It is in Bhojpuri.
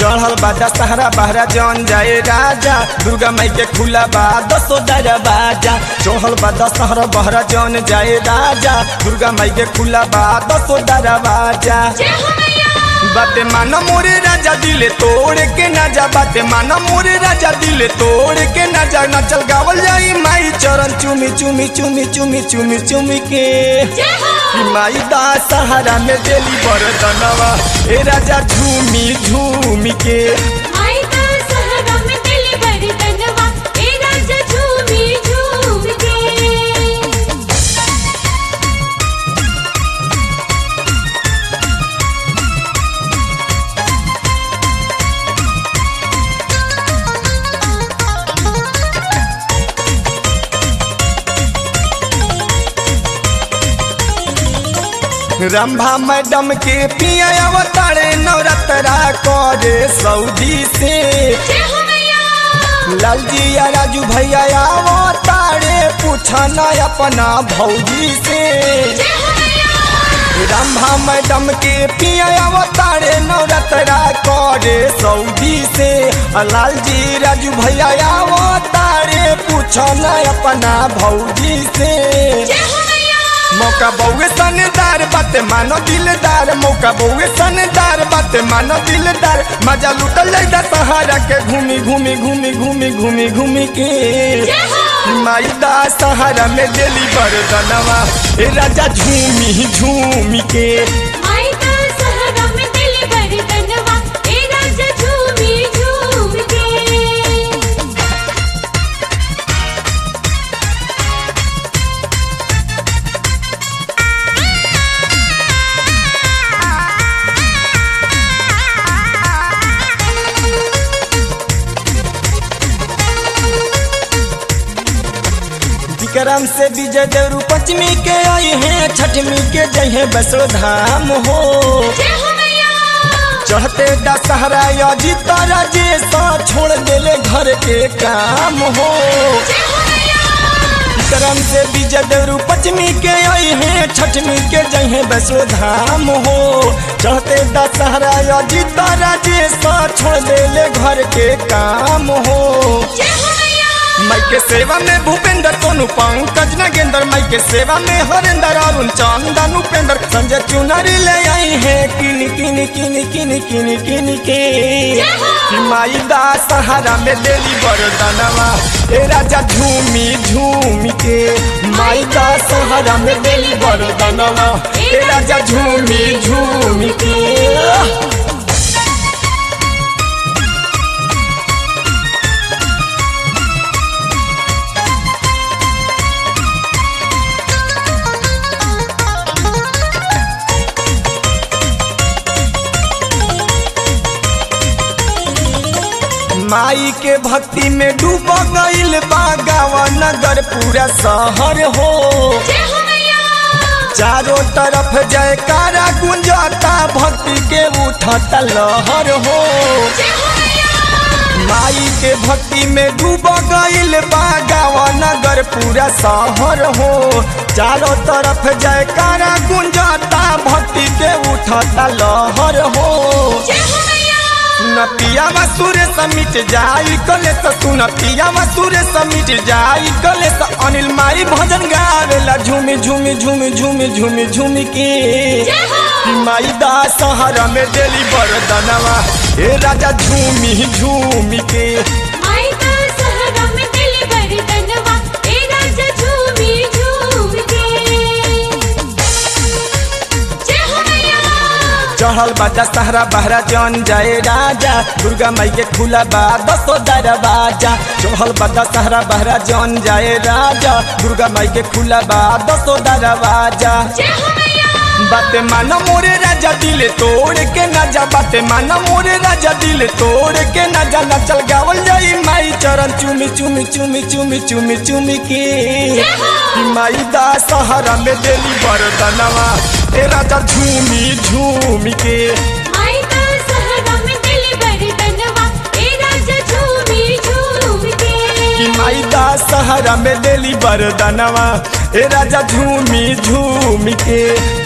चढ़ल बा दशहरा बहरा जन जाए राजा दुर्गा माई के खुला बा दसो दरवाजा चढ़ल बा दशहरा बहरा जन जाए राजा दुर्गा माई के खुला बा दसो दरवाजा जय हो मैया बाते माना मोरे राजा दिले तोड़ के ना जा बाते माना मोरे राजा दिले तोड़ के ना जा ना चल गावल जाई माई चरण चुमी चुमी चुमी चुमी चुमी चुमी के जय हो कि माई दा सहारा में देली बरदनवा ए राजा झूमी झूमी के आई का सहरा में दिली बड़ी तनवा ए राजा झूमी झूम के रंभा मैडम के पिया अवतारे नवरतरा करे सऊदी से जय हो मैया लालजी या राजू भैया अवतारे पूछना अपना भौजी से जय हो मैया रंभा मैडम के पिया अवतारे नवरतरा करे सऊदी से आ लालजी राजू भैया अवतारे पूछना अपना भौजी से जय हो मैया मौका बउए सनदार बाते मानो दिलदार मौका बउए सनदार बाते मानो दिलदार मजा लुटल जाइदा सहारा के घूमी घूमी घूमी घूमी घूमी घूमी के जय हो माई दा सहारा में देली बरदनवा ए राजा झूमी झूमी के आई का सहरा में दिली बड़ी तनवा ए राजा झूमी झूम के विक्रम से विजय देवरू पंचमी के आई है छठमी के जय है बसो धाम हो जय हो मैया चढ़ते दशहरा अजीत राजे सा छोड़ देले घर के काम हो जय हो मैया विक्रम से विजय देवरू पंचमी के आई है छठमी के जय है बसो धाम हो चढ़ते दशहरा अजीत राजे सा छोड़ देले घर के काम हो जय हो मैया माई के सेवा में भूपेंद्र सोनू पंकज नगेंद्र माई के सेवा में हरेंद्र अरुण चंदन उपेंद्र संजय चुनरी ले आई है किन किन किन किन किन किन के कि माई दा सहारा में देली बरदनवा ए राजा झूमी झूमी के माई दा सहारा में देली बरदनवा ए राजा झूमी झूमी के माई के भक्ति में डूब गईल बा गावा नगर पूरा शहर हो जय हो मैया चारों तरफ जयकारा गुंजता भक्ति के उठता लहर हो जय हो मैया माई के भक्ति में डूब गईल बा गावा नगर पूरा शहर हो चारों तरफ जयकारा गुंजता भक्ति के उठता लहर हो जय हो मैया सुन पिया मसूर समिट जाई कले तो सुन पिया मसूर समिट जाई कले तो अनिल माई भजन गावेला झूमी झूमी झूमी झूमी झूमी झूमी के जय हो कि माई दा सहारा में देली बरदनवा ए राजा झूमी झूमी के आई का सहरा में दिली बड़ी तनवा ए राजा झूमी झूम के जय हो मैया चढ़ल बा दशहरा बहरा जन जाए राजा दुर्गा माई के खुला बा दसो दरवाजा चढ़ल बा दशहरा बहरा जन जाए राजा दुर्गा माई के खुला बा दसो दरवाजा जय हो मैया बाते माना मोरे राजा दिले तोड़ के ना जा बाते माना मोरे राजा दिले तोड़ के ना जा ना चल गावल जाई माई चरण चुमी चुमी चुमी चुमी चुमी चुमी के कि माई दा सहारा में देली बरदनवा ए राजा झूमी झूमी के आई का सहरा में दिली बड़ी तनवा ए राजा झूमी झूम के कि माई दा सहारा में देली बरदनवा ए राजा झूमी झूमी के